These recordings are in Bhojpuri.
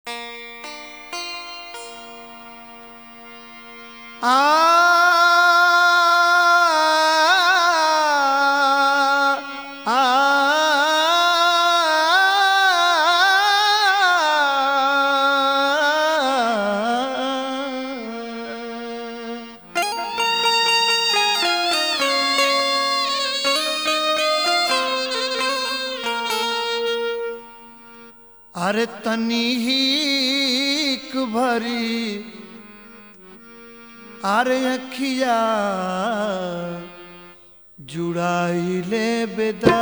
अरे तनी ही भरी अरे अखिया जुड़ाई ले बेदा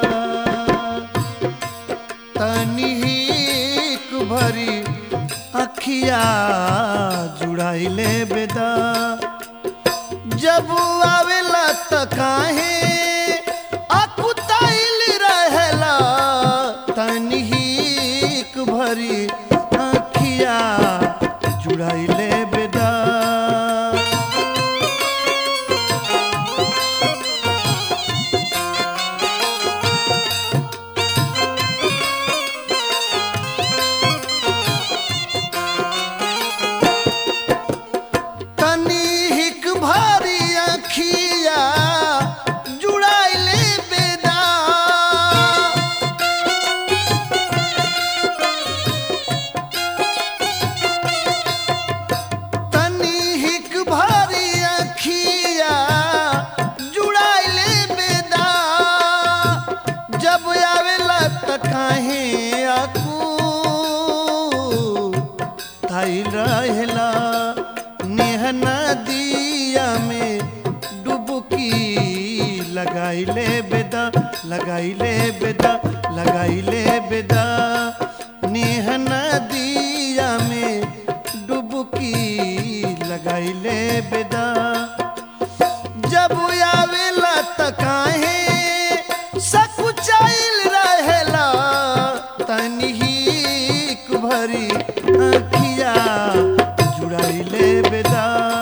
तनी ही भरी अखिया जुड़ाई ले बेदा जब आवेला त काहे अकुताइल रहेला तनहीक भरी अखिया जुड़ाइले बेदा तनीक भारी अखिया जुड़ाइले बेदा तनीक भारी अखिया जुड़ाइले बेदा जब आवेला त काहे आकू थाई रहेला नेह नदिया में डुबकी लगाइले बेदा लगाइले बेदा लगाइले बेदा नेह नदिया में डुबकी लगाइले बेदा जब आवेला त काहे सकुचाइल रहेला तनहीक भरी अखिया जुड़ाइले बेदा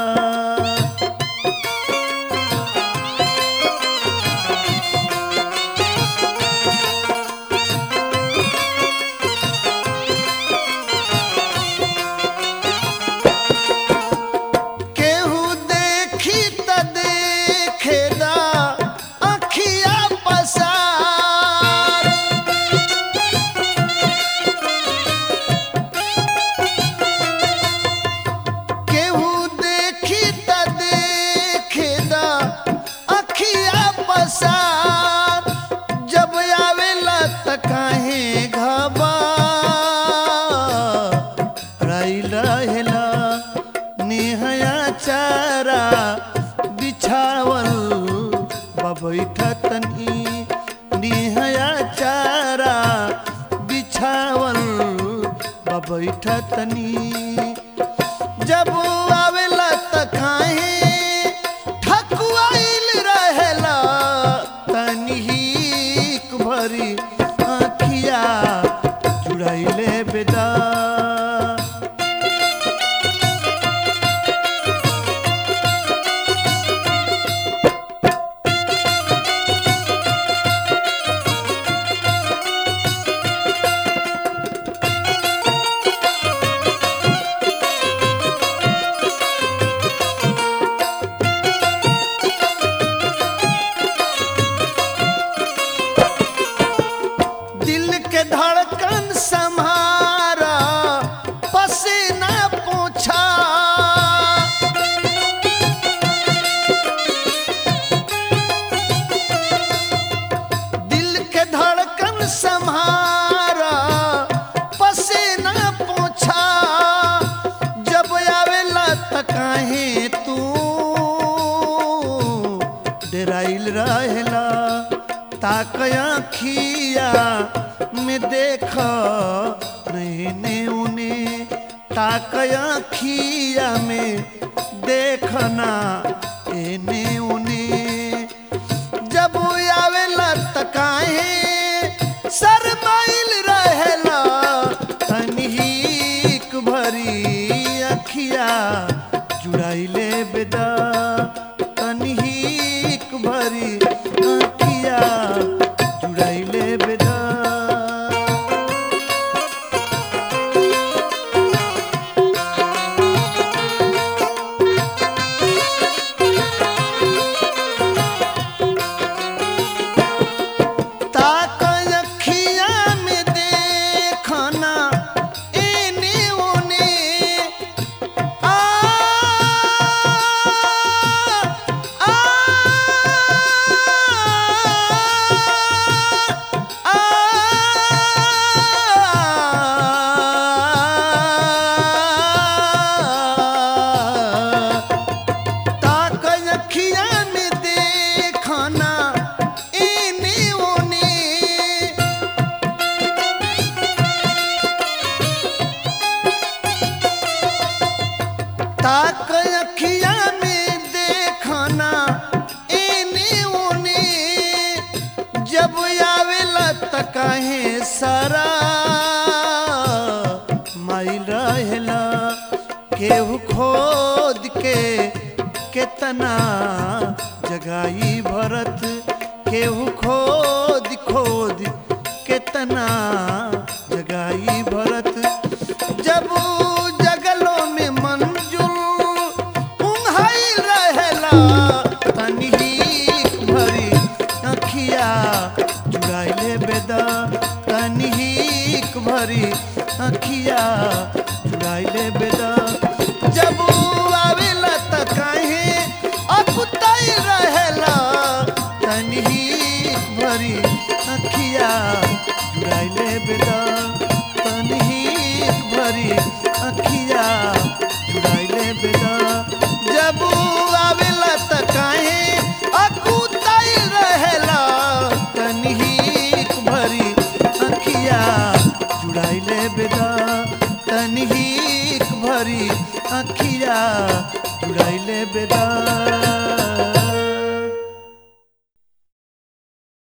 केहू देखी त देखेदा अखिया पसार केहू देखी त देखेदा अखिया पसार जब आवेला त काहे घबा राइल रहेला नेहया चारा बिछावल बबैठा तनी नेहया चारा बिछावल बबैठा तनी जब आवेला त काहे ठकुआइल रहेला तनहीक भरी आखिया जुड़ाइले बेदा दिल के धड़कन संहारा पसीना पूछा दिल के धड़कन संहारा पसीना पूछा जब आवेला त काहे तू डराइल रहेला ताक आखिया में देख नैने उने ताक आखिया में देखना एने उने जब आवेला त काहे शरमाइल रहेला तनहीक भरी अखिया जुड़ाइले बेदा तनहीक भरी अखिया जुड़ाइले बेदा केहू खोद के केतना जगाई भरत केहू खोद खोद केतना जगाई भरत जब जगलो में मंजुल उन्हाई रहेला तनही भरी अखिया जुड़ाइले बेदा तनही भरी अखिया जुड़ाइले बेदा जब आवेला त काहे अकुताई रहेला तनही भरी अखिया जुड़ाइले बेदा तनही भरी अखिया जुड़ाइले बेदा जब आवेला त काहे अकुताई रहेला तनही भरी अखिया जुड़ाइले बेदा तनही भरी अखिया जुड़ाइले बेदा